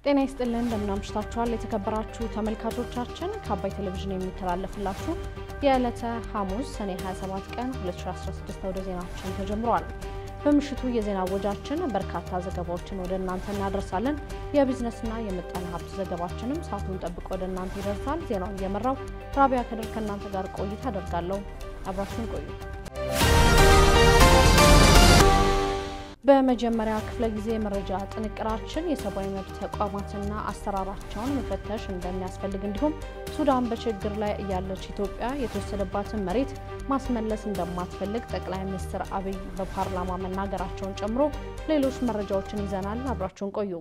ጤና ይስጥልን እንደምናምሽታችኋል የተከበራችሁ ተመልካቾቻችን ከአባይ ቴሌቪዥን የሚተላለፍላችሁ የዕለተ ሐሙስ ሰኔ 27 ቀን 2016 ወደ ዜናችን ተጀምሯል። በምሽቱ የዜና ወጃችን በርካታ ዘገባዎችን ወደ እናንተ እናደርሳለን። የቢዝነስና የምጣኔ ሀብት ዘገባችንም ሰዓቱን ጠብቆ ወደ እናንተ ይደርሳል። ዜናውን እየመራው ራቢያ ከድር ከእናንተ ጋር ቆይታ አደርጋለሁ። አብራችሁን ቆዩ። በመጀመሪያ ክፍለ ጊዜ መረጃ ጥንቅራችን የሰብአዊ መብት ተቋማትና አሰራራቸውን መፈተሽ እንደሚያስፈልግ እንዲሁም ሱዳን በችግር ላይ እያለች ኢትዮጵያ የተወሰደባትን መሬት ማስመለስ እንደማትፈልግ ጠቅላይ ሚኒስትር አብይ በፓርላማ መናገራቸውን ጨምሮ ሌሎች መረጃዎችን ይዘናል። አብራችሁን ቆዩ።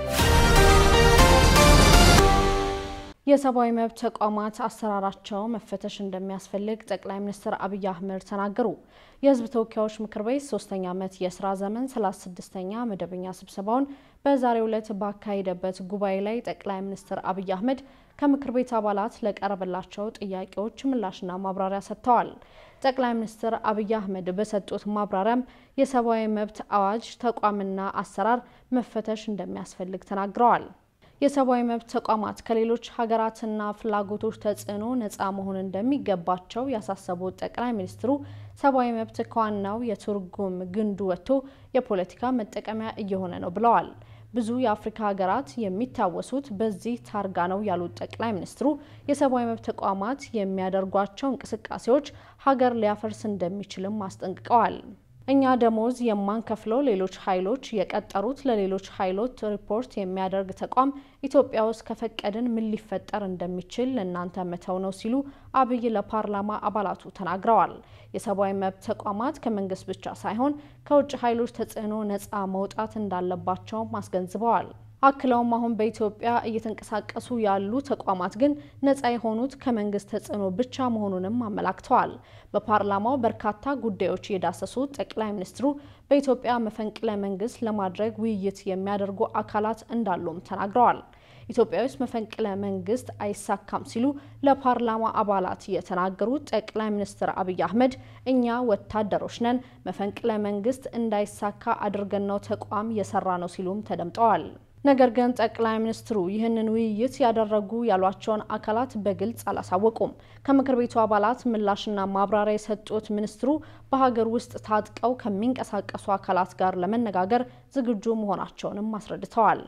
የሰብአዊ መብት ተቋማት አሰራራቸው መፈተሽ እንደሚያስፈልግ ጠቅላይ ሚኒስትር አብይ አህመድ ተናገሩ። የሕዝብ ተወካዮች ምክር ቤት ሶስተኛ ዓመት የስራ ዘመን 36ኛ መደበኛ ስብሰባውን በዛሬው ዕለት ባካሄደበት ጉባኤ ላይ ጠቅላይ ሚኒስትር አብይ አህመድ ከምክር ቤት አባላት ለቀረበላቸው ጥያቄዎች ምላሽና ማብራሪያ ሰጥተዋል። ጠቅላይ ሚኒስትር አብይ አህመድ በሰጡት ማብራሪያም የሰብአዊ መብት አዋጅ ተቋምና አሰራር መፈተሽ እንደሚያስፈልግ ተናግረዋል። የሰብአዊ መብት ተቋማት ከሌሎች ሀገራትና ፍላጎቶች ተጽዕኖ ነፃ መሆን እንደሚገባቸው ያሳሰቡት ጠቅላይ ሚኒስትሩ ሰብአዊ መብት ከዋናው የትርጉም ግንዱ ወጥቶ የፖለቲካ መጠቀሚያ እየሆነ ነው ብለዋል። ብዙ የአፍሪካ ሀገራት የሚታወሱት በዚህ ታርጋ ነው ያሉት ጠቅላይ ሚኒስትሩ የሰብአዊ መብት ተቋማት የሚያደርጓቸው እንቅስቃሴዎች ሀገር ሊያፈርስ እንደሚችልም አስጠንቅቀዋል። እኛ ደሞዝ የማንከፍለው ሌሎች ኃይሎች የቀጠሩት ለሌሎች ኃይሎች ሪፖርት የሚያደርግ ተቋም ኢትዮጵያ ውስጥ ከፈቀድን ምን ሊፈጠር እንደሚችል ለእናንተ መተው ነው ሲሉ አብይ ለፓርላማ አባላቱ ተናግረዋል። የሰብአዊ መብት ተቋማት ከመንግስት ብቻ ሳይሆን ከውጭ ኃይሎች ተጽዕኖ ነፃ መውጣት እንዳለባቸውም አስገንዝበዋል። አክለውም አሁን በኢትዮጵያ እየተንቀሳቀሱ ያሉ ተቋማት ግን ነፃ የሆኑት ከመንግስት ተጽዕኖ ብቻ መሆኑንም አመላክተዋል። በፓርላማው በርካታ ጉዳዮች የዳሰሱት ጠቅላይ ሚኒስትሩ በኢትዮጵያ መፈንቅለ መንግስት ለማድረግ ውይይት የሚያደርጉ አካላት እንዳሉም ተናግረዋል። ኢትዮጵያ ውስጥ መፈንቅለ መንግስት አይሳካም ሲሉ ለፓርላማ አባላት የተናገሩት ጠቅላይ ሚኒስትር አብይ አህመድ እኛ ወታደሮች ነን፣ መፈንቅለ መንግስት እንዳይሳካ አድርገን ነው ተቋም የሰራ ነው ሲሉም ተደምጠዋል። ነገር ግን ጠቅላይ ሚኒስትሩ ይህንን ውይይት ያደረጉ ያሏቸውን አካላት በግልጽ አላሳወቁም። ከምክር ቤቱ አባላት ምላሽና ማብራሪያ የሰጡት ሚኒስትሩ በሀገር ውስጥ ታጥቀው ከሚንቀሳቀሱ አካላት ጋር ለመነጋገር ዝግጁ መሆናቸውንም አስረድተዋል።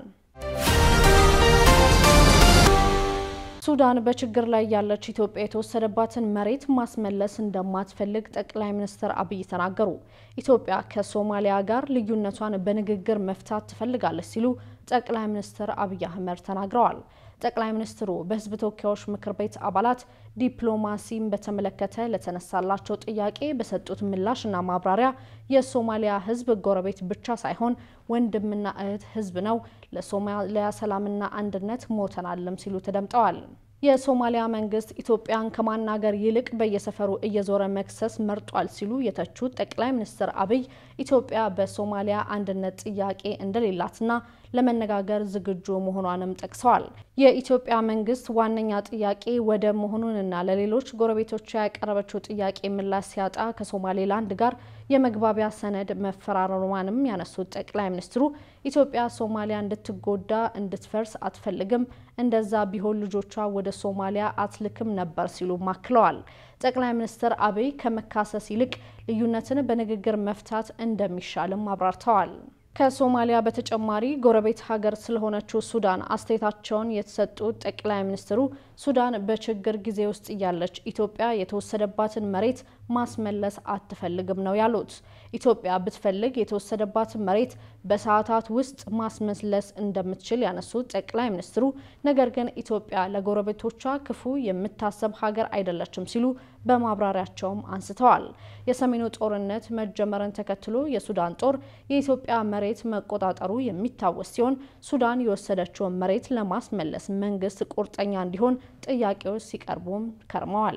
ሱዳን በችግር ላይ ያለች ኢትዮጵያ የተወሰደባትን መሬት ማስመለስ እንደማትፈልግ ጠቅላይ ሚኒስትር አብይ ተናገሩ። ኢትዮጵያ ከሶማሊያ ጋር ልዩነቷን በንግግር መፍታት ትፈልጋለች ሲሉ ጠቅላይ ሚኒስትር አብይ አህመድ ተናግረዋል። ጠቅላይ ሚኒስትሩ በሕዝብ ተወካዮች ምክር ቤት አባላት ዲፕሎማሲን በተመለከተ ለተነሳላቸው ጥያቄ በሰጡት ምላሽና ማብራሪያ የሶማሊያ ሕዝብ ጎረቤት ብቻ ሳይሆን ወንድምና እህት ሕዝብ ነው፣ ለሶማሊያ ሰላምና አንድነት ሞተናልም ሲሉ ተደምጠዋል። የሶማሊያ መንግስት ኢትዮጵያን ከማናገር ይልቅ በየሰፈሩ እየዞረ መክሰስ መርጧል ሲሉ የተቹት ጠቅላይ ሚኒስትር አብይ ኢትዮጵያ በሶማሊያ አንድነት ጥያቄ እንደሌላትና ለመነጋገር ዝግጁ መሆኗንም ጠቅሰዋል። የኢትዮጵያ መንግስት ዋነኛ ጥያቄ ወደብ መሆኑንና ለሌሎች ጎረቤቶቿ ያቀረበችው ጥያቄ ምላሽ ሲያጣ ከሶማሌላንድ ጋር የመግባቢያ ሰነድ መፈራረሟንም ያነሱት ጠቅላይ ሚኒስትሩ ኢትዮጵያ ሶማሊያ እንድትጎዳ እንድትፈርስ አትፈልግም፣ እንደዛ ቢሆን ልጆቿ ወደ ሶማሊያ አትልክም ነበር ሲሉ አክለዋል። ጠቅላይ ሚኒስትር አብይ ከመካሰስ ይልቅ ልዩነትን በንግግር መፍታት እንደሚሻልም አብራርተዋል። ከሶማሊያ በተጨማሪ ጎረቤት ሀገር ስለሆነችው ሱዳን አስተያየታቸውን የተሰጡት ጠቅላይ ሚኒስትሩ ሱዳን በችግር ጊዜ ውስጥ እያለች ኢትዮጵያ የተወሰደባትን መሬት ማስመለስ አትፈልግም ነው ያሉት። ኢትዮጵያ ብትፈልግ የተወሰደባትን መሬት በሰዓታት ውስጥ ማስመለስ እንደምትችል ያነሱት ጠቅላይ ሚኒስትሩ ነገር ግን ኢትዮጵያ ለጎረቤቶቿ ክፉ የምታሰብ ሀገር አይደለችም ሲሉ በማብራሪያቸውም አንስተዋል። የሰሜኑ ጦርነት መጀመርን ተከትሎ የሱዳን ጦር የኢትዮጵያ መሬት መቆጣጠሩ የሚታወስ ሲሆን ሱዳን የወሰደችውን መሬት ለማስመለስ መንግስት ቁርጠኛ እንዲሆን ጥያቄዎች ሲቀርቡም ከርመዋል።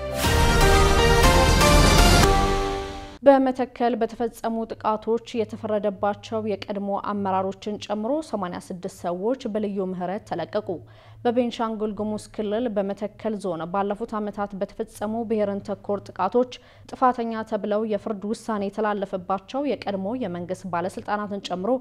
በመተከል በተፈጸሙ ጥቃቶች የተፈረደባቸው የቀድሞ አመራሮችን ጨምሮ 86 ሰዎች በልዩ ምህረት ተለቀቁ። በቤንሻንጉል ጉሙዝ ክልል በመተከል ዞን ባለፉት ዓመታት በተፈጸሙ ብሔርን ተኮር ጥቃቶች ጥፋተኛ ተብለው የፍርድ ውሳኔ የተላለፈባቸው የቀድሞ የመንግስት ባለስልጣናትን ጨምሮ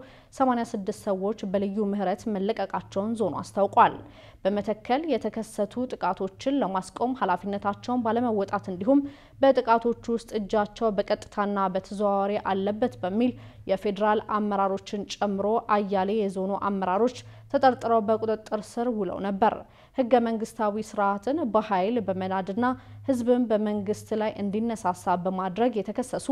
86 ሰዎች በልዩ ምህረት መለቀቃቸውን ዞኑ አስታውቋል። በመተከል የተከሰቱ ጥቃቶችን ለማስቆም ኃላፊነታቸውን ባለመወጣት እንዲሁም በጥቃቶቹ ውስጥ እጃቸው በቀጥታና በተዘዋዋሪ አለበት በሚል የፌዴራል አመራሮችን ጨምሮ አያሌ የዞኑ አመራሮች ተጠርጥረው በቁጥጥር ስር ውለው ነበር። ህገ መንግስታዊ ስርዓትን በኃይል በመናድና ህዝብን በመንግስት ላይ እንዲነሳሳ በማድረግ የተከሰሱ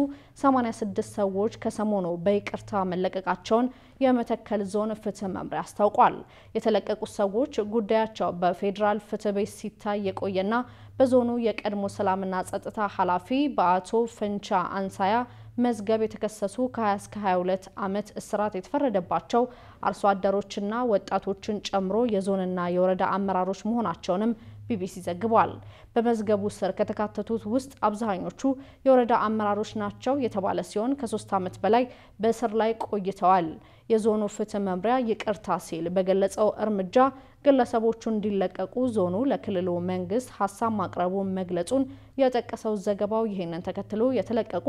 86 ሰዎች ከሰሞኑ በይቅርታ መለቀቃቸውን የመተከል ዞን ፍትህ መምሪያ አስታውቋል። የተለቀቁት ሰዎች ጉዳያቸው በፌዴራል ፍትህ ቤት ሲታይ የቆየና በዞኑ የቀድሞ ሰላምና ጸጥታ ኃላፊ በአቶ ፈንቻ አንሳያ መዝገብ የተከሰሱ ከ20 እስከ 22 ዓመት እስራት የተፈረደባቸው አርሶ አደሮችና ወጣቶችን ጨምሮ የዞንና የወረዳ አመራሮች መሆናቸውንም ቢቢሲ ዘግቧል። በመዝገቡ ስር ከተካተቱት ውስጥ አብዛኞቹ የወረዳ አመራሮች ናቸው የተባለ ሲሆን ከሶስት ዓመት በላይ በእስር ላይ ቆይተዋል። የዞኑ ፍትህ መምሪያ ይቅርታ ሲል በገለጸው እርምጃ ግለሰቦቹ እንዲለቀቁ ዞኑ ለክልሉ መንግስት ሀሳብ ማቅረቡን መግለጹን የጠቀሰው ዘገባው ይህንን ተከትሎ የተለቀቁ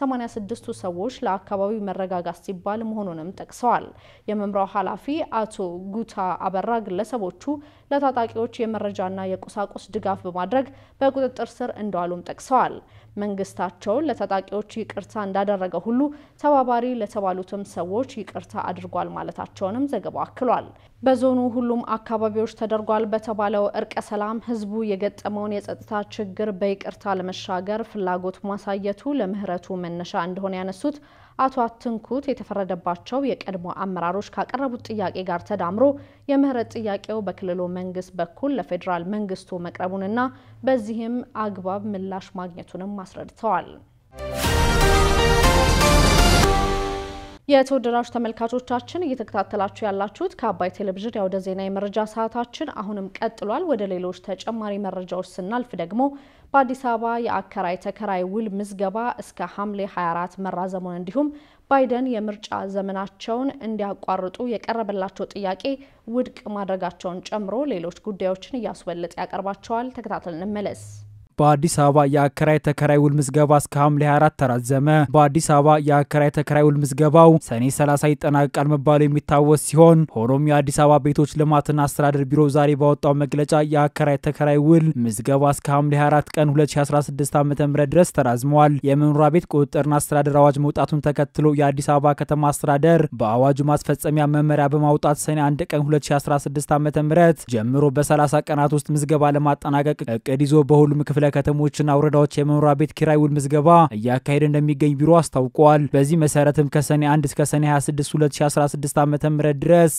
86ቱ ሰዎች ለአካባቢው መረጋጋት ሲባል መሆኑንም ጠቅሰዋል። የመምሪያው ኃላፊ አቶ ጉታ አበራ ግለሰቦቹ ለታጣቂዎች የመረጃና የቁሳቁስ ድጋፍ በማድረግ በቁጥጥር ስር እንደዋሉም ጠቅሰዋል። መንግስታቸውን ለታጣቂዎች ይቅርታ እንዳደረገ ሁሉ ተባባሪ ለተባሉትም ሰዎች ይቅርታ አድርጓል ማለታቸውንም ዘገባው አክሏል። በዞኑ ሁሉም አካባቢዎች ተደርጓል በተባለው እርቀ ሰላም ህዝቡ የገጠመውን የጸጥታ ችግር በይቅርታ ለመሻገር ፍላጎት ማሳየቱ ለምህረቱ መነሻ እንደሆነ ያነሱት አቶ አትንኩት የተፈረደባቸው የቀድሞ አመራሮች ካቀረቡት ጥያቄ ጋር ተዳምሮ የምህረት ጥያቄው በክልሉ መንግስት በኩል ለፌዴራል መንግስቱ መቅረቡንና በዚህም አግባብ ምላሽ ማግኘቱንም አስረድተዋል። የተወደዳችሁ ተመልካቾቻችን እየተከታተላችሁ ያላችሁት ከአባይ ቴሌቪዥን የአውደ ዜና የመረጃ ሰዓታችን አሁንም ቀጥሏል። ወደ ሌሎች ተጨማሪ መረጃዎች ስናልፍ ደግሞ በአዲስ አበባ የአከራይ ተከራይ ውል ምዝገባ እስከ ሐምሌ 24 መራዘሙን እንዲሁም ባይደን የምርጫ ዘመናቸውን እንዲያቋርጡ የቀረበላቸው ጥያቄ ውድቅ ማድረጋቸውን ጨምሮ ሌሎች ጉዳዮችን እያስወለጠ ያቀርባቸዋል። ተከታተል እንመለስ። በአዲስ አበባ የአከራይ ተከራይ ውል ምዝገባ እስከ ሐምሌ 24 ተራዘመ። በአዲስ አበባ የአከራይ ተከራይ ውል ምዝገባው ሰኔ 30 ይጠናቀቃል መባሉ የሚታወስ ሲሆን ሆኖም የአዲስ አበባ ቤቶች ልማትና አስተዳደር ቢሮ ዛሬ ባወጣው መግለጫ የአከራይ ተከራይ ውል ምዝገባ እስከ ሐምሌ 24 ቀን 2016 ዓ ም ድረስ ተራዝመዋል። የመኖሪያ ቤት ቁጥጥርና አስተዳደር አዋጅ መውጣቱን ተከትሎ የአዲስ አበባ ከተማ አስተዳደር በአዋጁ ማስፈጸሚያ መመሪያ በማውጣት ሰኔ 1 ቀን 2016 ዓ ም ጀምሮ በ30 ቀናት ውስጥ ምዝገባ ለማጠናቀቅ እቅድ ይዞ በሁሉም ክፍለ ከተሞችና ወረዳዎች የመኖሪያ ቤት ኪራይ ውል ምዝገባ እያካሄደ እንደሚገኝ ቢሮ አስታውቋል። በዚህ መሰረትም ከሰኔ 1 እስከ ሰኔ 26 2016 ዓ ም ድረስ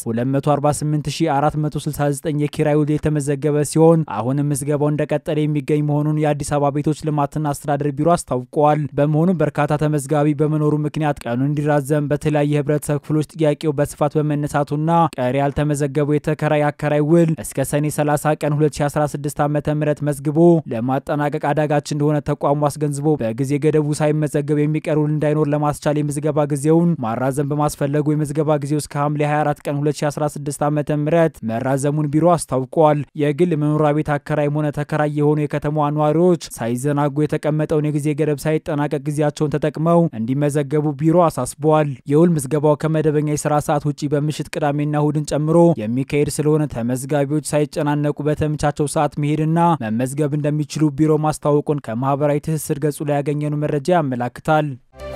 248469 የኪራይ ውል የተመዘገበ ሲሆን አሁንም ምዝገባው እንደቀጠለ የሚገኝ መሆኑን የአዲስ አበባ ቤቶች ልማትና አስተዳደር ቢሮ አስታውቋል። በመሆኑም በርካታ ተመዝጋቢ በመኖሩ ምክንያት ቀኑ እንዲራዘም በተለያዩ የህብረተሰብ ክፍሎች ጥያቄው በስፋት በመነሳቱና ቀሪ ያልተመዘገበው የተከራይ አከራይ ውል እስከ ሰኔ 30 ቀን 2016 ዓ ም መዝግቦ ለማጠናቀቅ አዳጋች እንደሆነ ተቋሙ አስገንዝቦ በጊዜ ገደቡ ሳይመዘገብ የሚቀር ውል እንዳይኖር ለማስቻል የምዝገባ ጊዜውን ማራዘም በማስፈለጉ የምዝገባ ጊዜው እስከ ሐምሌ 24 ቀን 2016 ዓ ም መራዘሙን ቢሮ አስታውቋል። የግል መኖሪያ ቤት አከራይም ሆነ ተከራይ የሆኑ የከተማዋ ነዋሪዎች ሳይዘናጉ የተቀመጠውን የጊዜ ገደብ ሳይጠናቀቅ ጊዜያቸውን ተጠቅመው እንዲመዘገቡ ቢሮ አሳስበዋል። የውል ምዝገባው ከመደበኛ የስራ ሰዓት ውጭ በምሽት ቅዳሜና እሁድን ጨምሮ የሚካሄድ ስለሆነ ተመዝጋቢዎች ሳይጨናነቁ በተመቻቸው ሰዓት መሄድና መመዝገብ እንደሚችሉ ቢሮ ማስታወቁን ከማህበራዊ ትስስር ገጹ ላይ ያገኘነው መረጃ ያመላክታል።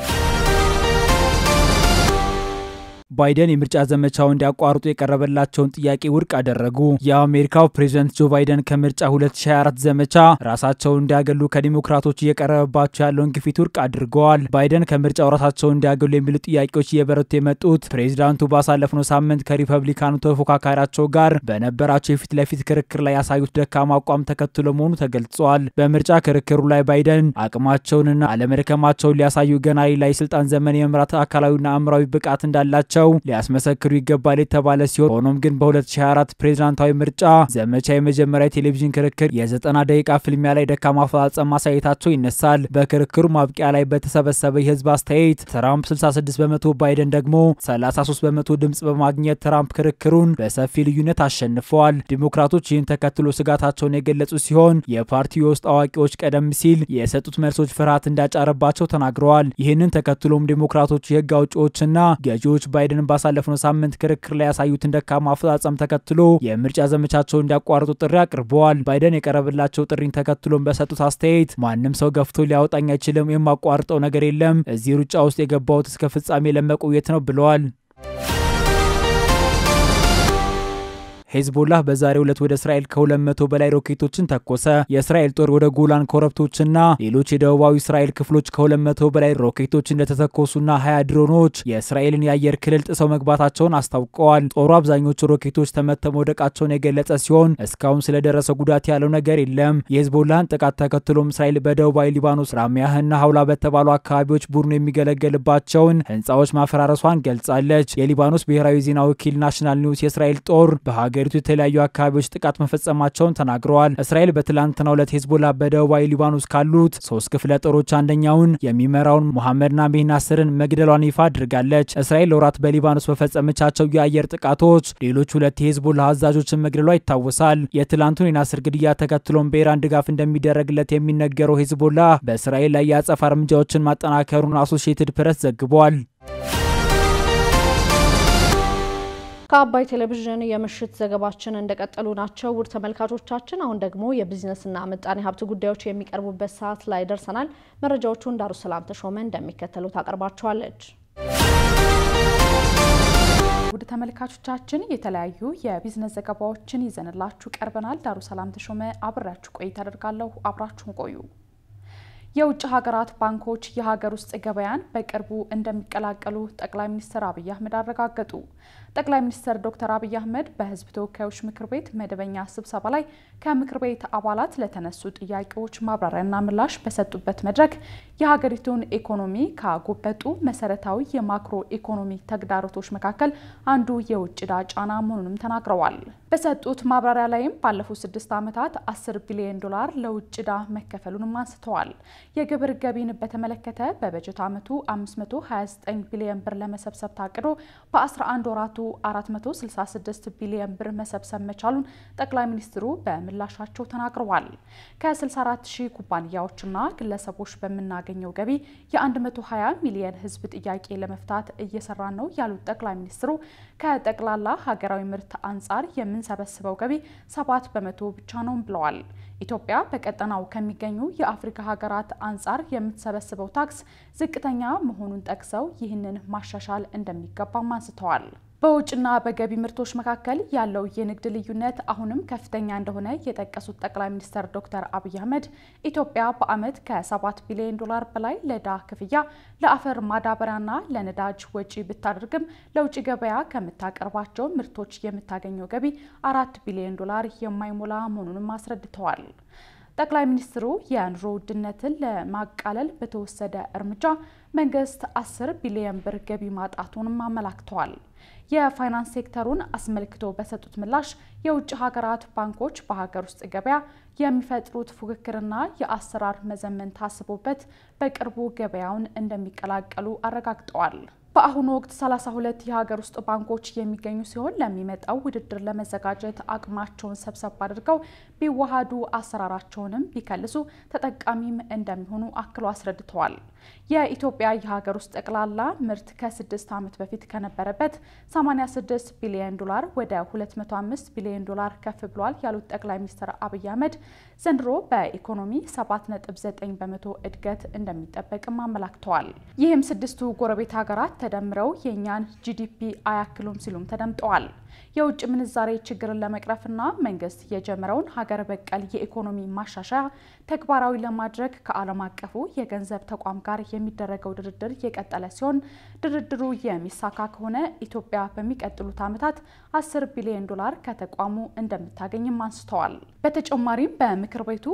ባይደን የምርጫ ዘመቻው እንዲያቋርጡ የቀረበላቸውን ጥያቄ ውድቅ አደረጉ። የአሜሪካው ፕሬዝደንት ጆ ባይደን ከምርጫ 2024 ዘመቻ ራሳቸውን እንዲያገሉ ከዲሞክራቶች እየቀረበባቸው ያለውን ግፊት ውድቅ አድርገዋል። ባይደን ከምርጫው ራሳቸውን እንዲያገሉ የሚሉ ጥያቄዎች እየበረቱ የመጡት ፕሬዚዳንቱ ባሳለፍነው ሳምንት ከሪፐብሊካኑ ተፎካካሪያቸው ጋር በነበራቸው የፊት ለፊት ክርክር ላይ ያሳዩት ደካማ አቋም ተከትሎ መሆኑ ተገልጿል። በምርጫ ክርክሩ ላይ ባይደን አቅማቸውንና አለመድከማቸውን ሊያሳዩ ገና ሌላ የስልጣን ዘመን የመምራት አካላዊና አእምራዊ ብቃት እንዳላቸው መሆናቸው ሊያስመሰክሩ ይገባል የተባለ ሲሆን ሆኖም ግን በ2024 ፕሬዝዳንታዊ ምርጫ ዘመቻ የመጀመሪያ የቴሌቪዥን ክርክር የ90 ደቂቃ ፍልሚያ ላይ ደካማ አፈጻጸም ማሳየታቸው ይነሳል። በክርክሩ ማብቂያ ላይ በተሰበሰበ የህዝብ አስተያየት ትራምፕ 66 በመቶ ባይደን ደግሞ 33 በመቶ ድምጽ በማግኘት ትራምፕ ክርክሩን በሰፊ ልዩነት አሸንፈዋል። ዲሞክራቶች ይህን ተከትሎ ስጋታቸውን የገለጹ ሲሆን የፓርቲው የውስጥ አዋቂዎች ቀደም ሲል የሰጡት መልሶች ፍርሃት እንዳጫረባቸው ተናግረዋል። ይህንን ተከትሎም ዴሞክራቶች የህግ አውጪዎችና ገዢዎች ባይደንን ባሳለፍነው ሳምንት ክርክር ላይ ያሳዩትን ደካማ አፈጻጸም ተከትሎ የምርጫ ዘመቻቸውን እንዲያቋርጡ ጥሪ አቅርበዋል። ባይደን የቀረበላቸው ጥሪን ተከትሎም በሰጡት አስተያየት ማንም ሰው ገፍቶ ሊያወጣኝ አይችልም፣ የማቋርጠው ነገር የለም፣ እዚህ ሩጫ ውስጥ የገባሁት እስከ ፍጻሜ ለመቆየት ነው ብለዋል። ሄዝቦላህ በዛሬው ዕለት ወደ እስራኤል ከ200 በላይ ሮኬቶችን ተኮሰ። የእስራኤል ጦር ወደ ጎላን ኮረብቶችና ሌሎች የደቡባዊ እስራኤል ክፍሎች ከ200 በላይ ሮኬቶች እንደተተኮሱና 20 ድሮኖች የእስራኤልን የአየር ክልል ጥሰው መግባታቸውን አስታውቀዋል። ጦሩ አብዛኞቹ ሮኬቶች ተመተው መውደቃቸውን የገለጸ ሲሆን እስካሁን ስለደረሰ ጉዳት ያለው ነገር የለም። የሄዝቦላህን ጥቃት ተከትሎም እስራኤል በደቡባዊ ሊባኖስ ራሚያህና ሀውላ በተባሉ አካባቢዎች ቡድኑ የሚገለገልባቸውን ህንፃዎች ማፈራረሷን ገልጻለች። የሊባኖስ ብሔራዊ ዜና ወኪል ናሽናል ኒውስ የእስራኤል ጦር በሀገ ሀገሪቱ የተለያዩ አካባቢዎች ጥቃት መፈጸማቸውን ተናግረዋል። እስራኤል በትላንትናው ዕለት ሄዝቦላ በደቡባዊ ሊባኖስ ካሉት ሶስት ክፍለ ጦሮች አንደኛውን የሚመራውን ሙሐመድ ናቢህ ናስርን መግደሏን ይፋ አድርጋለች። እስራኤል ለወራት በሊባኖስ በፈጸመቻቸው የአየር ጥቃቶች ሌሎች ሁለት የሄዝቦላ አዛዦችን መግደሏ ይታወሳል። የትላንቱን የናስር ግድያ ተከትሎም በኢራን ድጋፍ እንደሚደረግለት የሚነገረው ሄዝቦላ በእስራኤል ላይ የአጸፋ እርምጃዎችን ማጠናከሩን አሶሺየትድ ፕሬስ ዘግቧል። ከአባይ ቴሌቪዥን የምሽት ዘገባችን እንደቀጠሉ ናቸው። ውድ ተመልካቾቻችን፣ አሁን ደግሞ የቢዝነስና ምጣኔ ሀብት ጉዳዮች የሚቀርቡበት ሰዓት ላይ ደርሰናል። መረጃዎቹን ዳሩ ሰላም ተሾመ እንደሚከተሉ ታቀርባቸዋለች። ውድ ተመልካቾቻችን የተለያዩ የቢዝነስ ዘገባዎችን ይዘንላችሁ ቀርበናል። ዳሩ ሰላም ተሾመ አብሬያችሁ ቆይታ አደርጋለሁ። አብራችሁን ቆዩ። የውጭ ሀገራት ባንኮች የሀገር ውስጥ ገበያን በቅርቡ እንደሚቀላቀሉ ጠቅላይ ሚኒስትር አብይ አህመድ አረጋገጡ። ጠቅላይ ሚኒስትር ዶክተር አብይ አህመድ በሕዝብ ተወካዮች ምክር ቤት መደበኛ ስብሰባ ላይ ከምክር ቤት አባላት ለተነሱ ጥያቄዎች ማብራሪያና ምላሽ በሰጡበት መድረክ የሀገሪቱን ኢኮኖሚ ካጎበጡ መሰረታዊ የማክሮ ኢኮኖሚ ተግዳሮቶች መካከል አንዱ የውጭ ዕዳ ጫና መሆኑንም ተናግረዋል። በሰጡት ማብራሪያ ላይም ባለፉት ስድስት ዓመታት 10 ቢሊዮን ዶላር ለውጭ ዕዳ መከፈሉንም አንስተዋል። የግብር ገቢን በተመለከተ በበጀት ዓመቱ 529 ቢሊዮን ብር ለመሰብሰብ ታቅዶ በ11 ወራቱ 466 ቢሊዮን ብር መሰብሰብ መቻሉን ጠቅላይ ሚኒስትሩ በምላሻቸው ተናግረዋል። ከ64 ሺህ ኩባንያዎችና ግለሰቦች በምናገኘው ገቢ የ120 ሚሊዮን ሕዝብ ጥያቄ ለመፍታት እየሰራ ነው ያሉት ጠቅላይ ሚኒስትሩ ከጠቅላላ ሀገራዊ ምርት አንጻር የምንሰበስበው ገቢ 7 በመቶ ብቻ ነው ብለዋል። ኢትዮጵያ በቀጠናው ከሚገኙ የአፍሪካ ሀገራት አንጻር የምትሰበስበው ታክስ ዝቅተኛ መሆኑን ጠቅሰው ይህንን ማሻሻል እንደሚገባም አንስተዋል። በውጭና በገቢ ምርቶች መካከል ያለው የንግድ ልዩነት አሁንም ከፍተኛ እንደሆነ የጠቀሱት ጠቅላይ ሚኒስትር ዶክተር አብይ አህመድ ኢትዮጵያ በዓመት ከ7 ቢሊዮን ዶላር በላይ ለዕዳ ክፍያ፣ ለአፈር ማዳበሪያና ለነዳጅ ወጪ ብታደርግም ለውጭ ገበያ ከምታቀርባቸው ምርቶች የምታገኘው ገቢ አራት ቢሊዮን ዶላር የማይሞላ መሆኑንም አስረድተዋል። ጠቅላይ ሚኒስትሩ የኑሮ ውድነትን ለማቃለል በተወሰደ እርምጃ መንግስት 10 ቢሊዮን ብር ገቢ ማጣቱንም አመላክተዋል። የፋይናንስ ሴክተሩን አስመልክቶ በሰጡት ምላሽ የውጭ ሀገራት ባንኮች በሀገር ውስጥ ገበያ የሚፈጥሩት ፉክክርና የአሰራር መዘመን ታስቦበት በቅርቡ ገበያውን እንደሚቀላቀሉ አረጋግጠዋል። በአሁኑ ወቅት 32 የሀገር ውስጥ ባንኮች የሚገኙ ሲሆን ለሚመጣው ውድድር ለመዘጋጀት አቅማቸውን ሰብሰብ አድርገው ቢዋሃዱ አሰራራቸውንም ቢከልሱ ተጠቃሚም እንደሚሆኑ አክሎ አስረድተዋል። የኢትዮጵያ የሀገር ውስጥ ጠቅላላ ምርት ከስድስት ዓመት በፊት ከነበረበት 86 ቢሊዮን ዶላር ወደ 205 ቢሊዮን ዶላር ከፍ ብሏል ያሉት ጠቅላይ ሚኒስትር አብይ አህመድ ዘንድሮ በኢኮኖሚ 7.9 በመቶ እድገት እንደሚጠበቅም አመላክተዋል። ይህም ስድስቱ ጎረቤት ሀገራት ተደምረው የእኛን ጂዲፒ አያክሉም ሲሉም ተደምጠዋል። የውጭ ምንዛሬ ችግርን ለመቅረፍና መንግስት የጀመረውን ሀገር በቀል የኢኮኖሚ ማሻሻያ ተግባራዊ ለማድረግ ከዓለም አቀፉ የገንዘብ ተቋም ጋር የሚደረገው ድርድር የቀጠለ ሲሆን ድርድሩ የሚሳካ ከሆነ ኢትዮጵያ በሚቀጥሉት ዓመታት 10 ቢሊዮን ዶላር ከተቋሙ እንደምታገኝም አንስተዋል። በተጨማሪም በምክር ቤቱ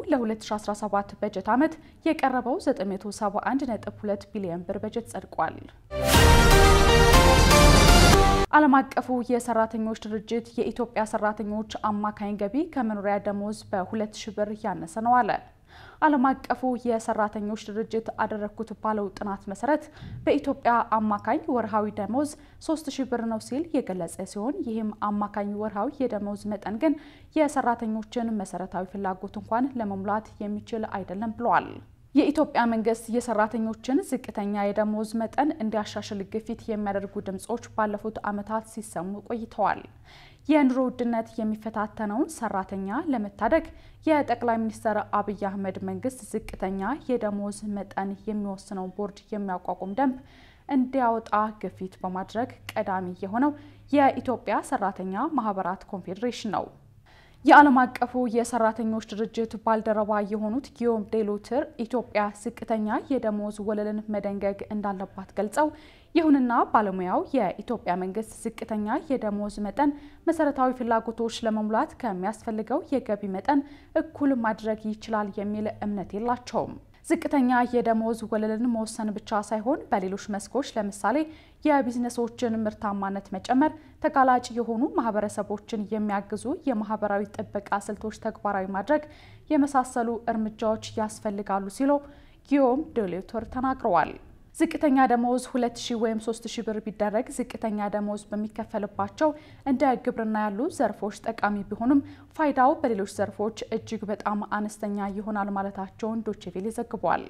ለ2017 በጀት ዓመት የቀረበው 971.2 ቢሊዮን ብር በጀት ጸድቋል። ዓለም አቀፉ የሰራተኞች ድርጅት የኢትዮጵያ ሰራተኞች አማካኝ ገቢ ከመኖሪያ ደሞዝ በሁለት ሺ ብር ያነሰ ነው አለ። ዓለም አቀፉ የሰራተኞች ድርጅት አደረግኩት ባለው ጥናት መሰረት በኢትዮጵያ አማካኝ ወርሃዊ ደሞዝ 3000 ብር ነው ሲል የገለጸ ሲሆን ይህም አማካኝ ወርሃዊ የደሞዝ መጠን ግን የሰራተኞችን መሰረታዊ ፍላጎት እንኳን ለመሙላት የሚችል አይደለም ብለዋል። የኢትዮጵያ መንግስት የሰራተኞችን ዝቅተኛ የደሞዝ መጠን እንዲያሻሽል ግፊት የሚያደርጉ ድምጾች ባለፉት ዓመታት ሲሰሙ ቆይተዋል። የኑሮ ውድነት የሚፈታተነውን ሰራተኛ ለመታደግ የጠቅላይ ሚኒስትር አብይ አህመድ መንግስት ዝቅተኛ የደሞዝ መጠን የሚወስነው ቦርድ የሚያቋቁም ደንብ እንዲያወጣ ግፊት በማድረግ ቀዳሚ የሆነው የኢትዮጵያ ሰራተኛ ማህበራት ኮንፌዴሬሽን ነው። የዓለም አቀፉ የሰራተኞች ድርጅት ባልደረባ የሆኑት ጊዮም ዴሎትር ኢትዮጵያ ዝቅተኛ የደሞዝ ወለልን መደንገግ እንዳለባት ገልጸው ይሁንና ባለሙያው የኢትዮጵያ መንግስት ዝቅተኛ የደሞዝ መጠን መሰረታዊ ፍላጎቶች ለመሙላት ከሚያስፈልገው የገቢ መጠን እኩል ማድረግ ይችላል የሚል እምነት የላቸውም። ዝቅተኛ የደሞዝ ወለልን መወሰን ብቻ ሳይሆን በሌሎች መስኮች ለምሳሌ የቢዝነሶችን ምርታማነት መጨመር፣ ተጋላጭ የሆኑ ማህበረሰቦችን የሚያግዙ የማህበራዊ ጥበቃ ስልቶች ተግባራዊ ማድረግ የመሳሰሉ እርምጃዎች ያስፈልጋሉ ሲሉ ጊዮም ዴሎትር ተናግረዋል። ዝቅተኛ ደሞዝ 2000 ወይም 3000 ብር ቢደረግ ዝቅተኛ ደሞዝ በሚከፈልባቸው እንደ ግብርና ያሉ ዘርፎች ጠቃሚ ቢሆንም ፋይዳው በሌሎች ዘርፎች እጅግ በጣም አነስተኛ ይሆናል ማለታቸውን ዶቼቬሌ ዘግቧል።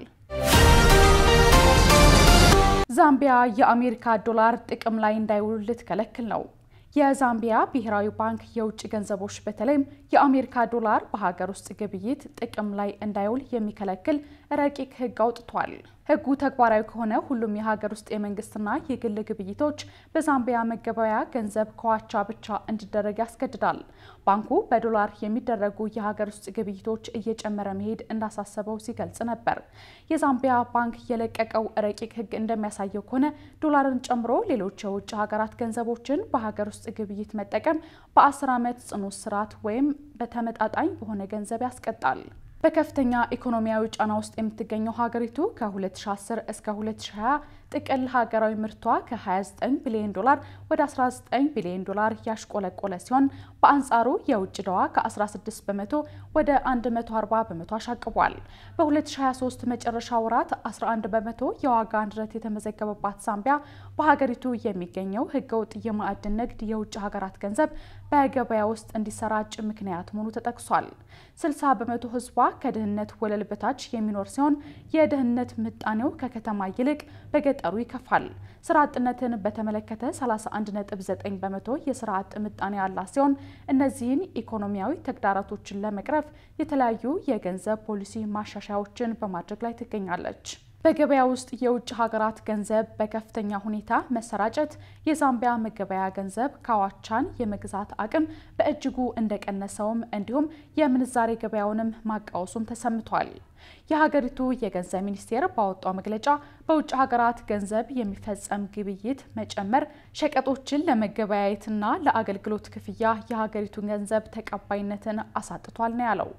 ዛምቢያ የአሜሪካ ዶላር ጥቅም ላይ እንዳይውል ልትከለክል ነው። የዛምቢያ ብሔራዊ ባንክ የውጭ ገንዘቦች በተለይም የአሜሪካ ዶላር በሀገር ውስጥ ግብይት ጥቅም ላይ እንዳይውል የሚከለክል ረቂቅ ሕግ አውጥቷል። ሕጉ ተግባራዊ ከሆነ ሁሉም የሀገር ውስጥ የመንግስትና የግል ግብይቶች በዛምቢያ መገበያያ ገንዘብ ከዋቻ ብቻ እንዲደረግ ያስገድዳል። ባንኩ በዶላር የሚደረጉ የሀገር ውስጥ ግብይቶች እየጨመረ መሄድ እንዳሳሰበው ሲገልጽ ነበር። የዛምቢያ ባንክ የለቀቀው ረቂቅ ሕግ እንደሚያሳየው ከሆነ ዶላርን ጨምሮ ሌሎች የውጭ ሀገራት ገንዘቦችን በሀገር ውስጥ ግብይት መጠቀም በ10 ዓመት ጽኑ እስራት ወይም በተመጣጣኝ በሆነ ገንዘብ ያስቀጣል። በከፍተኛ ኢኮኖሚያዊ ጫና ውስጥ የምትገኘው ሀገሪቱ ከ2010 እስከ 2020 ጥቅል ሀገራዊ ምርቷ ከ29 ቢሊዮን ዶላር ወደ 19 ቢሊዮን ዶላር ያሽቆለቆለ ሲሆን በአንጻሩ የውጭ ዕዳዋ ከ16 በመቶ ወደ 140 በመቶ አሻቅቧል። በ2023 መጨረሻ ወራት 11 በመቶ የዋጋ ንረት የተመዘገበባት ዛምቢያ በሀገሪቱ የሚገኘው ህገወጥ የማዕድን ንግድ የውጭ ሀገራት ገንዘብ በገበያ ውስጥ እንዲሰራጭ ምክንያት መሆኑ ተጠቅሷል። 60 በመቶ ህዝቧ ከድህነት ወለል በታች የሚኖር ሲሆን የድህነት ምጣኔው ከከተማ ይልቅ በገጠሩ ይከፋል። ስራ አጥነትን በተመለከተ 31.9 በመቶ የስራ አጥ ምጣኔ ያላት ሲሆን እነዚህን ኢኮኖሚያዊ ተግዳሮቶችን ለመቅረፍ የተለያዩ የገንዘብ ፖሊሲ ማሻሻያዎችን በማድረግ ላይ ትገኛለች። በገበያ ውስጥ የውጭ ሀገራት ገንዘብ በከፍተኛ ሁኔታ መሰራጨት የዛምቢያ መገበያ ገንዘብ ካዋቻን የመግዛት አቅም በእጅጉ እንደቀነሰውም እንዲሁም የምንዛሬ ገበያውንም ማቃወሱም ተሰምቷል። የሀገሪቱ የገንዘብ ሚኒስቴር ባወጣው መግለጫ በውጭ ሀገራት ገንዘብ የሚፈጸም ግብይት መጨመር ሸቀጦችን ለመገበያየትና ለአገልግሎት ክፍያ የሀገሪቱን ገንዘብ ተቀባይነትን አሳጥቷል ነው ያለው።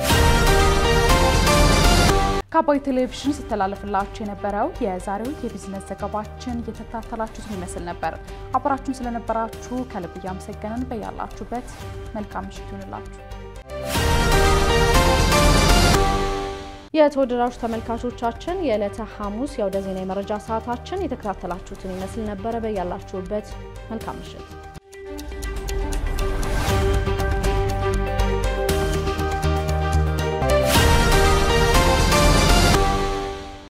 ከአባይ ቴሌቪዥን ሲተላለፍላችሁ የነበረው የዛሬው የቢዝነስ ዘገባችን እየተከታተላችሁትን ይመስል ነበር። አብራችሁን ስለነበራችሁ ከልብ እያመሰገንን በያላችሁበት መልካም ምሽት ይሁንላችሁ። የተወደዳችሁ ተመልካቾቻችን የዕለተ ሐሙስ የአውደ ዜና የመረጃ ሰዓታችን የተከታተላችሁትን ይመስል ነበረ። በያላችሁበት መልካም ምሽት